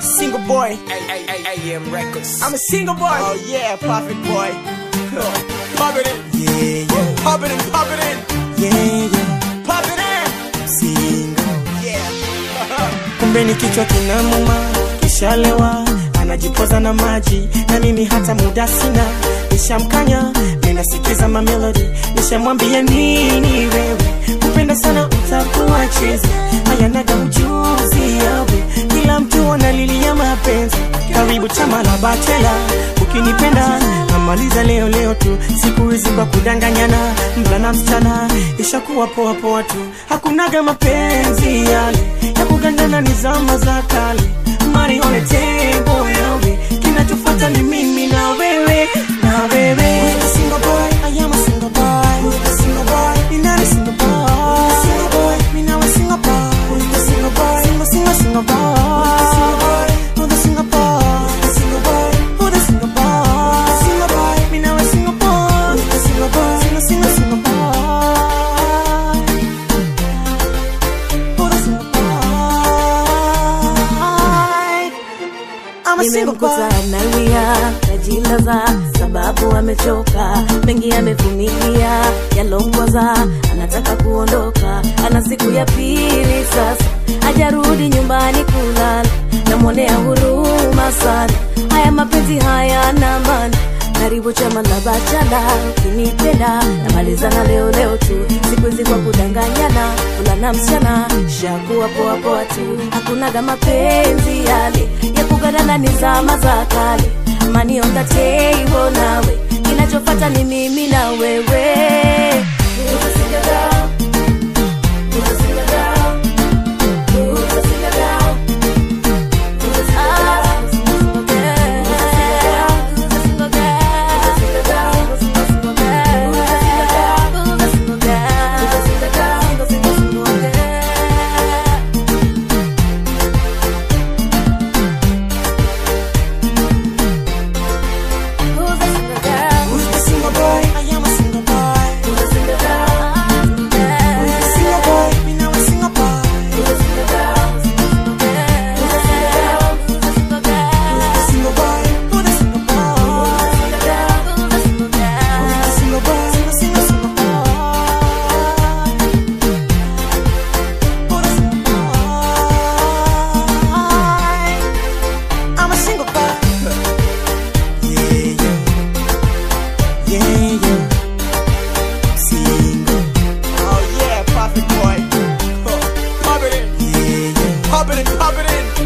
Single boy. AM Records. I'm a single boy. Oh yeah, perfect boy. Pop it in. Yeah, yeah, Pop it in, pop it in. yeah, yeah. Pop it in. Single. Yeah. Kumbe ni kichwa kinamuma, kishalewa anajipoza na maji, na mimi hata muda sina. Nishamkanya, ninasikiza mamelodi, nishamwambia nini wewe, kupenda sana utakuwa chizi, hayanaga ujuzi yawe, kila mtu analilia mapenzi, karibu chama la bachela, ukinipenda namaliza leo leo tu, siku hizi kwa kudanganyana, mvulana msichana, ishakuwa poa poa tu, hakunaga mapenzi yale ya kugandana, ni zama za kale, money on the table yawe, kinachofuata ni mimi na wewe na wewe. Who's the single boy? I am a single boy. Who's the single boy? Me not a single boy. Who's the single boy? Me now a single boy. Who's the single boy? Single, single, single boy. Who's the single boy? Who's the single boy? Who's the single boy? Who's the single boy? Me now a single boy. Who's the single boy? Single, single, single boy. Who's the single boy? I'm a single boy. nimemkuta analia najilaza sababu amechoka mengi amevumilia yalongoza anataka kuondoka ana siku ya pili sasa hajarudi nyumbani kulala namwonea huruma sana haya mapenzi haya na maana karibu chama la bachala ukinipenda namalizana leo leo tu siku hizi kwa kudanganyana fulana msichana shakuwa poa poa tu hakunaga mapenzi yale ya kugadana ni zama za kale mani on the table nawe kinachofata ni mimi na wewe Who's a single girl? Who's a single girl? Who's a single girl? Who's a single girl? Who's a single girl? Who's a single girl? Who's a single girl? Who's a single girl? Who's a single girl? Who's a single girl? Who's a single girl? Who's the single boy? I am a single boy. Who's a single girl? Who's the single boy? Me now a single boy. Who's a single girl? Who's a single girl? Who's a single girl? Who's the single boy? Who the single boy? Who's a single girl? Who's a single girl? Who's the single boy? Single, single, single boy. Who the single boy? I'm a single boy. Yeah, yeah. Yeah, yeah. Single. Oh yeah, perfect boy. Pop it in. Yeah, yeah. Pop it in, pop it in.